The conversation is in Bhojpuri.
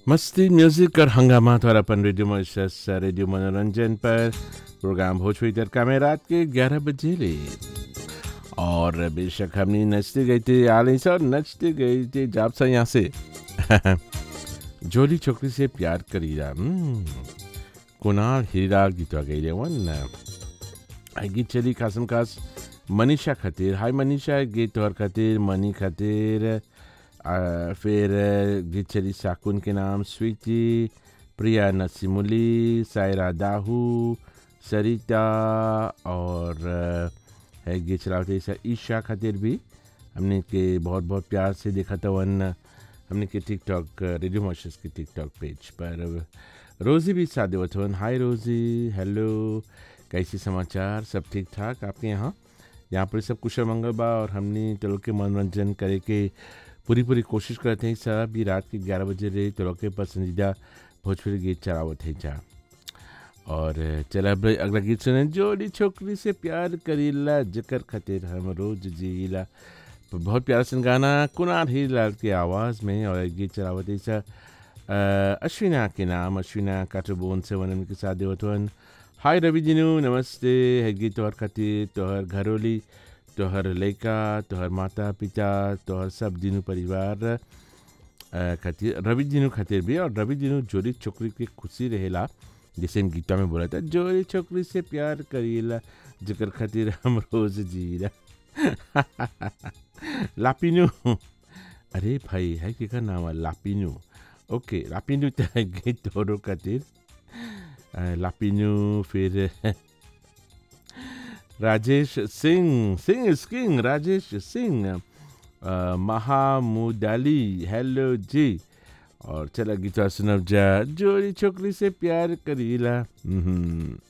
मस्ती म्यूजिक और हंगामा और अपन रेडियो मॉइस्चर्स रेडियो मनोरंजन पर प्रोग्राम भोजपुरी तड़का में रात के 11 बजे ले और बेशक हमने नचते गए थे आले से और नचते गए थे जाप सा यहाँ से जोली छोकरी से प्यार करीला हम्म, कुणाल हीरा गीत गई वन आ गीत चली खासम खास मनीषा खातिर हाय मनीषा गीत तोहर खातिर मनी खातिर आ, फिर गीत चली साकुन के नाम स्वीटी प्रिया नसीमुली सायरा दाहू सरिता और आ, है गीत चलाते ऐसा ईशा खातिर भी हमने के बहुत बहुत प्यार से देखा था वन हमने के टिकटॉक रेडियो मॉशस के टिकटॉक पेज पर रोज़ी भी साथ देवत वन हाय रोज़ी हेलो कैसी समाचार सब ठीक ठाक आपके यहाँ यहाँ पर सब कुशल मंगल बा और हमने तो लोग के मनोरंजन करे के पूरी पूरी कोशिश करते हैं सब भी रात के ग्यारह बजे रहे तो लोग के पसंदीदा भोजपुरी गीत चलावत है जा और चल अब अगला गीत सुने जोड़ी छोकरी से प्यार करीला जकर खातिर हम रोज जीला बहुत प्यारा सन गाना कुनार हीरलाल की आवाज़ में और एक गीत चलावत है सा अश्विना के नाम अश्विना काटोबोन से वन के साथ देवतवन हाय रवि जिनू नमस्ते है गीत तोहर खातिर तोहर घरोली तोहर लड़का तोहर माता पिता तोहर सब दिनू परिवार अ, खातिर रवि दिनू खातिर भी और रवि दिनू जोड़ी छोकरी के खुशी रहेला जैसे इन गीतों में बोला था जोड़ी छोकरी से प्यार करीला जकर खातिर हम रोज जीला लापिनू अरे भाई है कि का नाम है लापिनू ओके लापिनू तो है गीत तोहरों खातिर अ, लापिनू फिर राजेश सिंह सिंह इज किंग राजेश सिंह अ, महामुदाली हेलो जी और चला गीता सुनब जा जोड़ी छोकरी से प्यार करीला हम्म